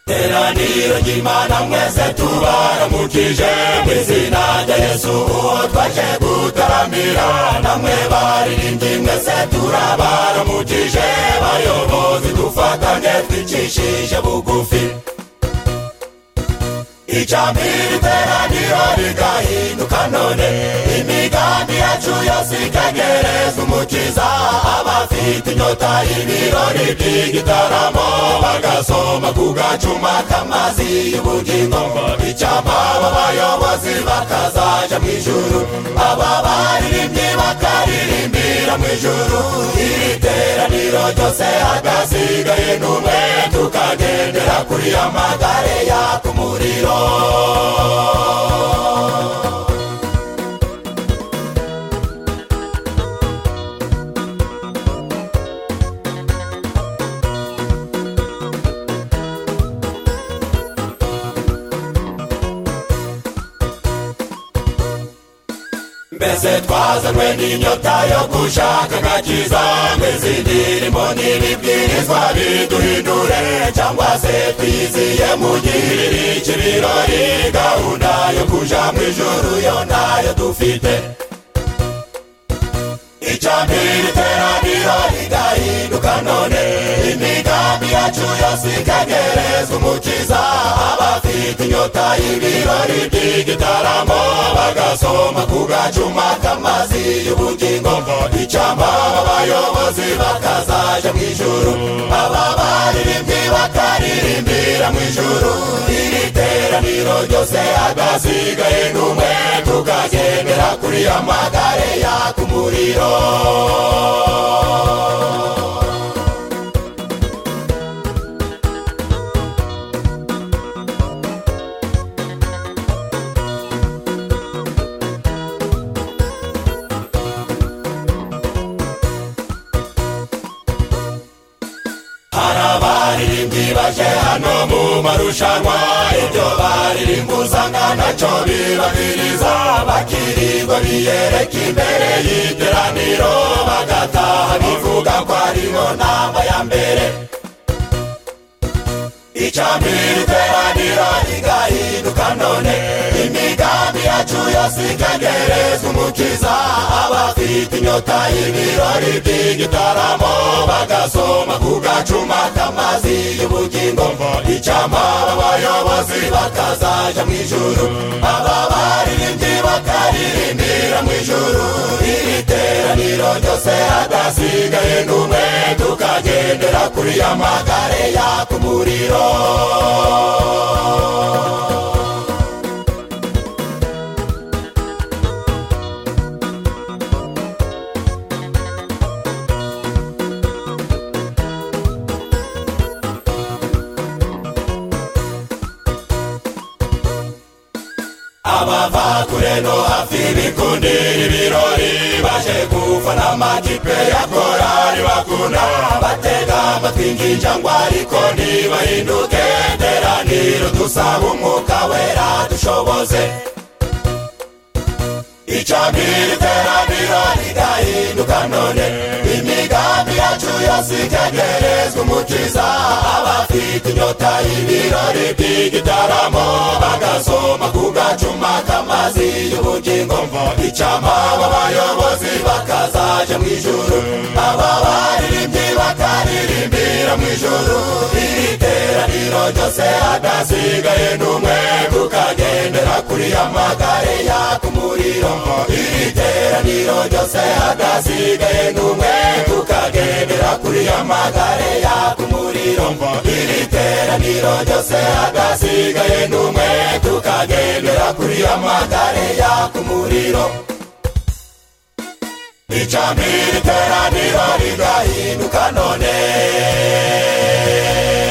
ikiganiro cy'imana mwese tubaramukije mu izina rya yesu uwo twaje gutaramira namwe baririmbyi mwese turabaramukije bayobozi dufatanye twicishije bugufi ijambo iteraniro rigahinduka none imigambi yacu yose ikegereza umukiza abafite inyota y'ibirori by'igitaramo bagasoma ku gacuma k'amazi y'ubugingo icyapa aba bayobozi bakazaja mu ijuru aba baririmbyi bakaririmbira mu ijuru iri teraniro ryose hagasigaye n'umwe tukagendera kuri amagare yaka umuriro mbese twazanwe n'inyota yo gushaka agakiza ngo izi ndirimbo n'ibibwirizwa biduhindure cyangwa se twiyiziye mugirire iki birori gahunda yo kuja mu ijuru yo ntayo dufite icambiri iteraniro rigahinduka none imigambi yacu yose ikagerezwa umukiza abafite inyota y'ibirori by'igitaramo bagasoma ku gacuma k'amazi y'ubugingo icamba abayobozi bakazaja mu ijuru aba baririmbyi bakaririmbira mu ijuru iri teraniro ryose agasigaye n'umwe tukagendera kuri amagare yaka umuriro hari abaririmbyi baje hano mu marushanwa ibyo baririmba usanga nacyo bibabiriza bakirirwa biyereka imbere y'iteraniro bagataha bivuga ko aribo nama ya mbere icambiri iteraniro rigahinduka none imigambi yacu yose ikagerezwa umukiza abafite inyota y'ibirori by'igitaramo bagasoma ku gacuma k'amazi y'ubugingo icamba abayobozi bakazaja mu ijuru aba baririmbyi bakaririmbira mu ijuru iri teraniro ryose hadasigaye n'umwe tukagendera kuri amagare yaka umuriro abava kure no hafi bikundira ibirori baje gufana amakipe ya korari bakunda batega amatwi ng'injangwe ariko ntibahinduke teraniro dusaba umwuka wera dushoboze icambiri teraniro rigahinduka none imigambi yacu yose ikegerezwa umukiza abafite inyota y'ibirori by'igitaramo bagasoma ku gacuma k'amazi y'ubugingo icamba abayobozi bakazaja mu ijuru aba baririmbyi bakaririmbira mu ijuru iri teraniro ryose hadasigaye n'umwe tukagendera kuri amagare yaka umuriro iri teraniro ryose hadasigaye n'umwe tukagendera kuri amagare yaka umuriro iri teraniro ryose hadasigaye n'umwe tukagendera kuri amagare yaka umuriro icambiri teraniro rigahinduka none